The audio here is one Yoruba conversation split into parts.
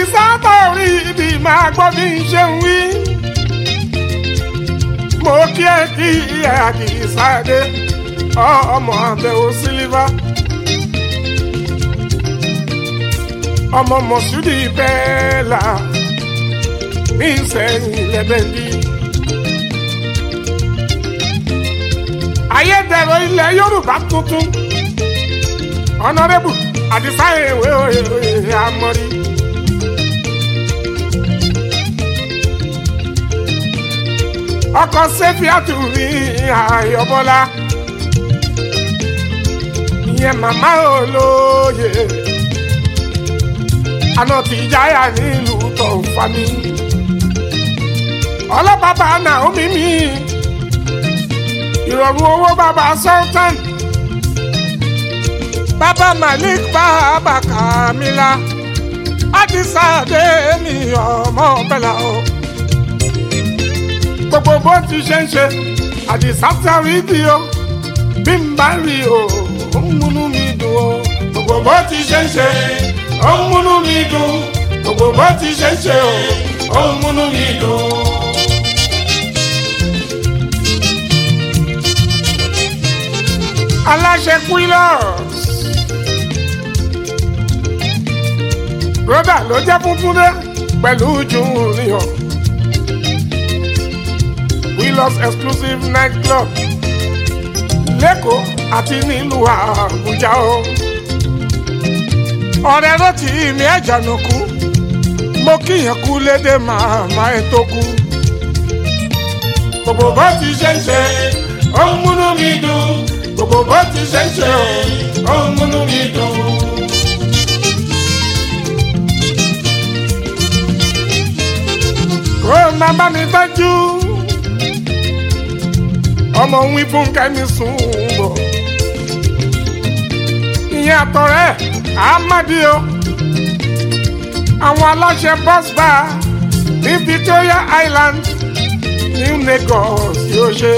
àdìsá tó rí ibi máa gbọ́ bí n ṣe ń wí. mo kí ẹ kí ẹ àdìsá dé ọmọ àbẹ̀wò sílífà. ọmọ mọ̀súdì bẹ́ẹ̀ là ní ìsẹ̀yìn lẹ́bẹ̀ndì. ayédèrú ilẹ̀ yorùbá tuntun ọ̀nàrẹ́bù àdìsá ìwé òye àmọ́rí. ọkọ̀ sẹ́fíàtù mi àyọ̀bọ́lá ìyẹn màmá olóye àná tí jáyà nílùú tó fa mi ọlọ́bàbà Naomi mi ìrọ̀rùn owó bàbá sultan bàbá Malik bàbá Kamila àdìsá dé mi ọmọ bẹ́là o gbogbo bó ti ṣe ń ṣe àdìsá sáré bí o bí n bá rí o ó ń múnú mi dùn o gbogbo bó ti ṣe ń ṣe ó ń múnú mi dùn gbogbo bó ti ṣe ń ṣe o ó ń múnú mi dùn. aláṣẹ quillos broda ló jẹ́ funfun dé pẹ̀lú junior quillos exclusive night club lẹ́kọ̀ọ́ àti nílùú àbújá o ọ̀rẹ́ ló ti mi ẹ̀jànù kú mo kíyàn kú lédè màmá ẹ̀ tó kú gbogbo bó ti ṣe ń ṣe ó ń múnú mi dùn gbogbo bó ti ṣe ń ṣe ó ń múnú mi dùn. kó o máa bá mi tọ́jú ọmọ ń wí fún kẹ́mi sùn bọ̀ ìyẹn àtọ̀rẹ́ àmàdíò àwọn aláṣẹ bus bar ní Victoria Island New Lagos yóò ṣe.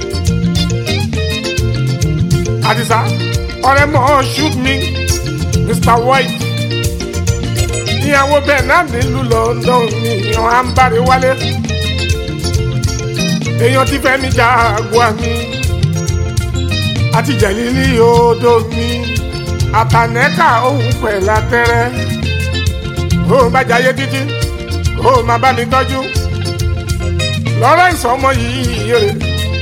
Àdìsá ọ̀rẹ́ mọ̀ shoot me Mr White ìyàwó bẹ́ẹ̀ náà nílùú London ní ìyàn àǹbárí wálé èèyàn ti fẹ́ mi jáàgùn àmì àti jẹ̀lílì odò mi àtànẹ́kà òun pẹ̀lú àtẹ́rẹ́ ó bá jayé títí ó máa bá mi tọ́jú Lawrence ọmọ yìí rè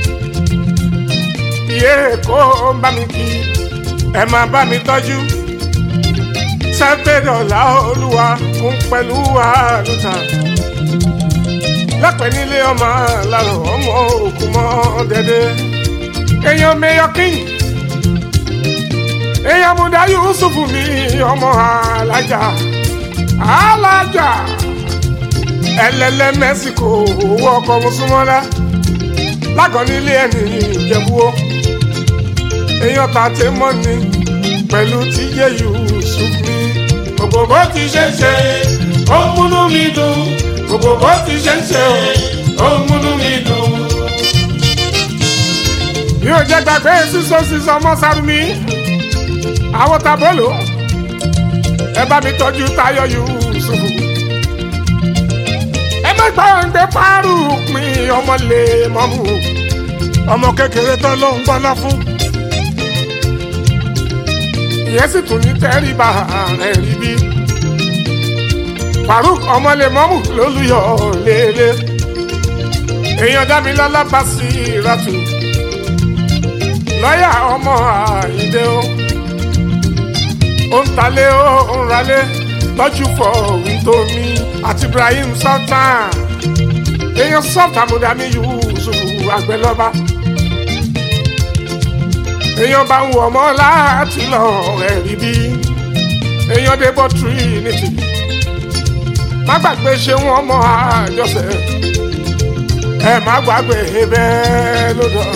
iye kó bá mi kí ẹ máa bá mi tọ́jú sẹ́fẹ̀dọ̀là olúwa fún pẹ̀lú àlùtà lẹ́pẹ̀ nílé ọmọ làrọ̀ ọmọ òkú mọ́ dẹ́dẹ́ èèyàn mẹ́yọ king èèyàn múdà yusufu mi ọmọ alájà alájà ẹlẹ́lẹ́ mẹ́síkò owó ọkọ̀ mùsùlùmọ́lá lágọ̀ nílé ẹni ìjẹ̀búwó èèyàn tàtẹ́ mọ́ni pẹ̀lú tíyé yusuf mi gbogbo bó ti ṣe ń ṣe ó ń múnú mi dùn gbogbo bó ti ṣe ń ṣe ó ń múnú mi dùn. mi ò jẹ́ gbàgbé sísọ sísọ ọmọ sárumi àwọn tabolo ẹ bá mi tọ́jú Táyọ̀ Yusuf ẹ má gbàgbé pàrọ̀ pin ọmọ lè mọ́mú ọmọ kékeré tó ló ń gbọ́ná fún ìyẹn sì tún ní tẹ́rìbà rẹ̀ rí bí Faruk ọmọlẹ́mọ́mù lólùyọ̀ lélẹ̀ èèyàn dámilọ́lá bá sí ìrọ̀tù lọ́yà ọmọ àyíndé o ó ń talé ó ń ralé lọ́jú fọ wíńtómi àti Ibrahim Sultan èèyàn sọ́ọ̀tà mọ̀dàmí Yusuf àgbẹ̀lọ́ba èèyàn bá ń wọ̀ ọmọ láti lọ ẹ̀rí bí èèyàn débọ̀ Trinity má gbàgbé ṣe wọ́n mọ àjọṣe ẹ má gbàgbé bẹ́ẹ̀ lọ́dọ̀.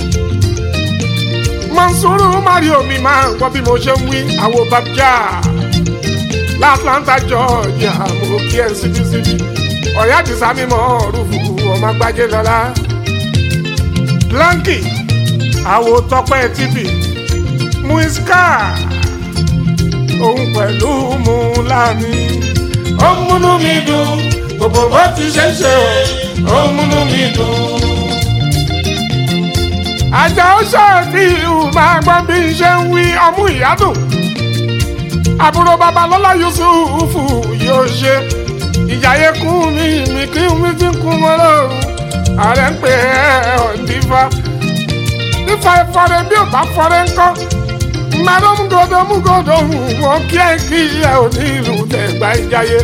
Mansuru Mario mi máa ń gbọ́ bí mo ṣe ń wí àwọn babjá l'Atlanta Georgia mo kí ẹ síbísíbí ọ̀yá àdìsá mímọ́ rúfù ọmọ agbájé lọ́la. Blanky àwo tọpẹ́ tv muiska òun pẹ̀lú mu láàmì ó ń múnú mi dùn gbogbo bó ti ṣe ń ṣe ó ń múnú mi dùn. àjà ó ṣàfihàn máa gbọ́ bí n ṣe ń wí ọmú ìyádùn àbúrò babalọ́lá yusufu yóò ṣe ìjàyè kún mi mi kí mi ti kún mọ́ lọ́rùn ààrẹ ń pè é ọ̀ndífà nífa ìfọ̀rẹ́ bí ò bá fọ́rẹ́ ńkọ́ mmadụ mgodo mgodo nwoke kí ẹ ò ní ìlú tẹ̀gbá ìjayé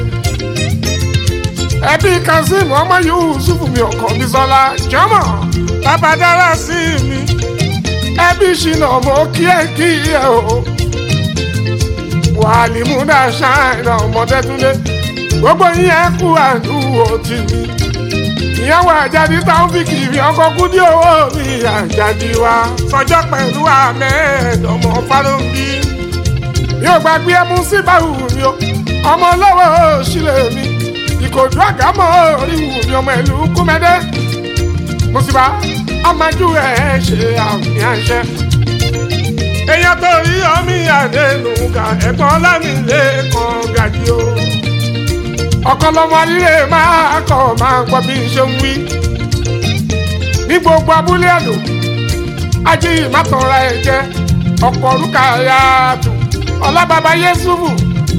ẹbí kazeem ọmọ yusuf mi ọkàn mi sọlá jọmọ bàbá dára sí mi ẹbí ṣìnà mọ kí ẹ kí ẹ o wàhálì múdà ṣáìnà ọmọdé túnde gbogbo yín ẹ kú àdúró tì mí ìyàwó àjàdí táwọn fi kiri ọkọ kúdí owó mi àjàdí wa sọjọ́ pẹ̀lú ahmed ọmọ fálọ́nbí mi ò gbàgbé ẹmu sí báwù mi o ọmọ lọ́wọ́ sílẹ̀ mi ìkòdú àgámọ́ oríwù mi ọmọ ìlú kúmẹ́dẹ́ mùsùlùmá ọmọjú ẹ̀ ṣe àmì àṣẹ. èèyàn tó rí ọmí àdénùgà ẹ̀gbọ́n lámìlé kan gàdí o ọ̀kọ́lọ́mọ alílé máa kọ̀ máa gbọ́ bí n ṣe ń wí. ní gbogbo abúlé àdó ají ìmátọ̀ra ẹ̀ jẹ́ ọ̀pọ̀ orúkà yàtọ̀ ọlábàbá yẹ́sùfù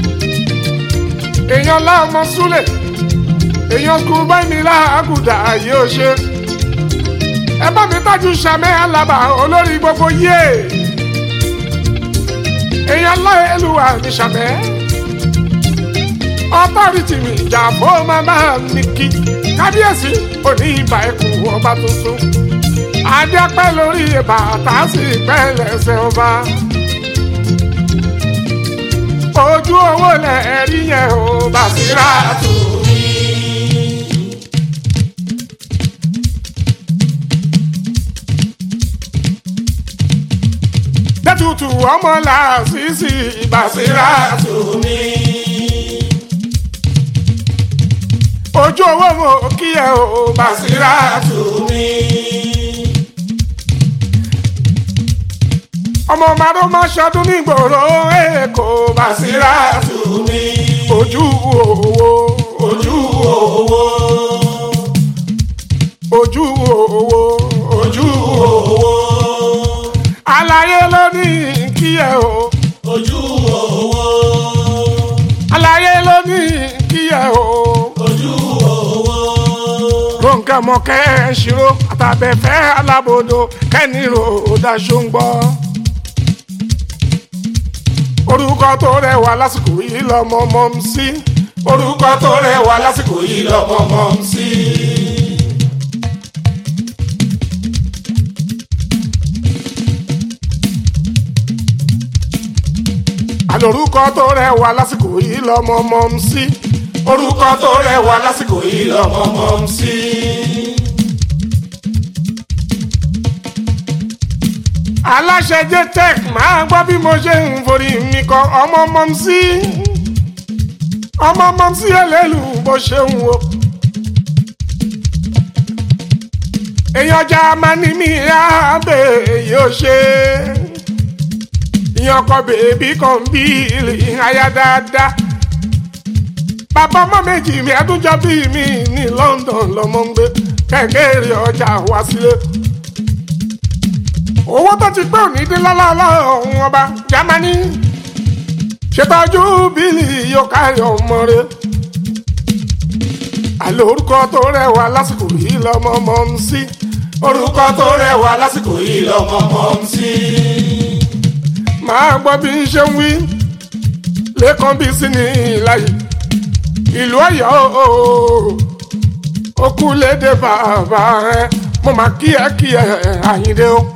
èèyàn láọmọ súlẹ̀ èèyàn kú báyìí láàgùdà yóò ṣe. ẹ bá mi tájú sàmẹ́ alábà olórí gbogbo yé èèyàn láìlúwà ní sàmẹ́ ọtọ́rìtì mi ìjà fún màmá mi kí kábíyèsí òní ìbà ẹkùn ọba tuntun adẹ́pẹ́ lórí bàtà sí pẹ́ lẹ́sẹ̀ ọba ojú owó lẹ̀ rí yẹn o bàṣírà tù mí. dẹ́tutù ọmọ làásìsì bàṣírà tù mí. ojú owó mo kí ẹ o bàṣírà tù mí. ọmọ màdó má ṣọdún nígboro èkó bàṣírà tù mí. ojú owó ojú owó ojú owó ojú owó àlàyé ló ní kí ẹ o ojú owó àlàyé ló ní kí ẹ o. ojú owó Ronke mọ̀kẹ́ ṣírò àtàbẹ̀fẹ́ alábòdo kẹ́nìrò daṣọ ń gbọ́. Orúkọ tó rẹwà lásìkò yìí lọ́mọ mọ́ ń sí. Orúkọ tó rẹwà lásìkò yìí lọ́mọ mọ́ ń sí. Àlòrúkọ tó rẹwà lásìkò yìí lọ́mọ mọ́ ń sí. Orúkọ tó rẹwà lásìkò yìí lọ́mọ mọ́ ń sí. aláṣẹ jtech máa gbọ́ bí mo ṣe ń forí mi kọ ọmọ mọ́ sí ọmọ mọ́ sí ẹlẹ́lu bó ṣe ń wo. èèyàn ọjà máa ní mi rábẹ̀ yóò ṣe ìyàn ọkọ bèbí kan bí aya dáadáa bàbá ọmọ méjì mi ẹdúnjọ bí mi ní London lọmọ ń gbé kẹ̀kẹ́ ọjà wá sílé owó tó ti pé òní dín lọ́lọ́lọ́ ọ̀hún ọba Jámánì ṣètọ́jú bílì yóò kárí ọmọ rẹ àlọ́ orúkọ tó rẹwà lásìkò yìí lọ́mọ mọ́ ń sí orúkọ tó rẹwà lásìkò yìí lọ́mọ mọ́ ń sí. máa gbọ́ bí n ṣe ń wí lẹ́kàn bí sí ní ìlàyé ìlú Ọ̀yọ́ ó kú lédè bàbá rẹ mo máa kí ẹ kí ẹ Àyìndé o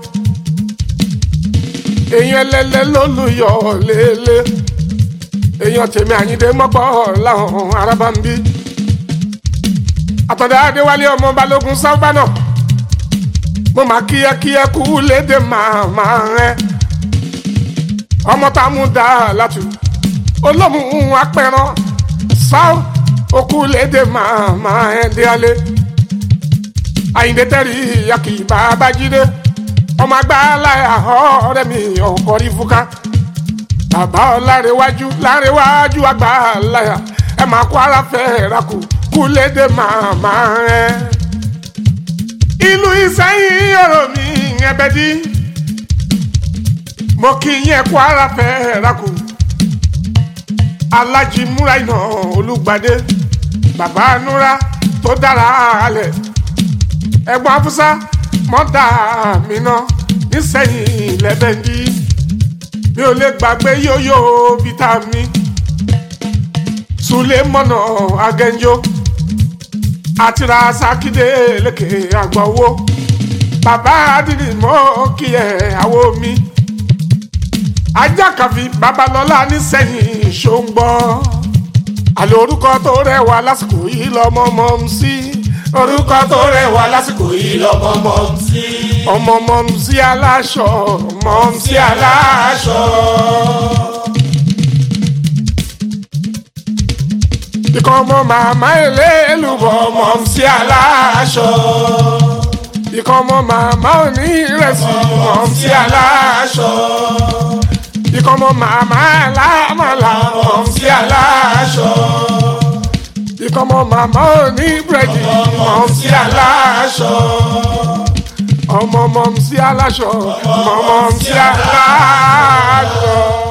èèyàn ẹlẹ́lẹ́ lólùyọ̀ lélẹ̀ èèyàn tèmi àyíndé mọ́gbọ́ láwọn arábá ń bí. àtọ̀dá adéwálé ọmọ balógun sábà náà mo máa kíákíá kú léde màmá rẹ ọmọ tá a mú dá látù olómùú apẹran sáw okú léde màmá ẹ díálé àyíndé tẹ́rì yàkì bàbá jídé ọmọ agbáláyà ọ̀rẹ́ mi ọkọ rí fúnká bàbá ọlárẹwájú lárẹwájú agbáláyà ẹ máa kó ara fẹ́ rakù kú lédè màmá rẹ. ìlú ìsẹ́yìn ọ̀rọ̀ mi ẹbẹ̀ dí mo kí yẹn kó ara fẹ́ rakù alájí múra iná olùgbàdé bàbá núra tó dára alẹ̀ ẹ̀gbọ́n afúsá mọ́dà mi ná nísẹ̀yìn lẹ́bẹ̀ndí mi ò lè gbàgbé yóyó vitamin sulemọ́nà agẹ́njó àti rasakide lékè àgbọ̀wọ́ bàbá adìrì mọ́ kí ẹ̀ àwọ̀ mi ajákàfi babalọ́lá nísẹ̀yìn ṣóńgbọ́ àlè orúkọ tó rẹwà lásìkò yìí lọ́mọ mọ́ ń sí orúkọ tó rẹwà lásìkò yìí lọ́mọ mọ́ ń sí ọmọ mọ́ ń sí aláṣọ mọ́ ń sí aláṣọ. ikọ̀ ọmọ màmá ẹlẹ́lùbọ̀ mọ́ ń sí aláṣọ ikọ̀ ọmọ màmá òní ìrẹsì mọ́ ń sí aláṣọ ikọ̀ ọmọ màmá alámàlà mọ́ ń sí aláṣọ ikọ̀ ọmọ màmá òní búrẹ́dì mọ́ ń sí aláṣọ ọmọ mọ́ ń sí aláṣọ mọ́ mọ́ ń sí aláṣọ.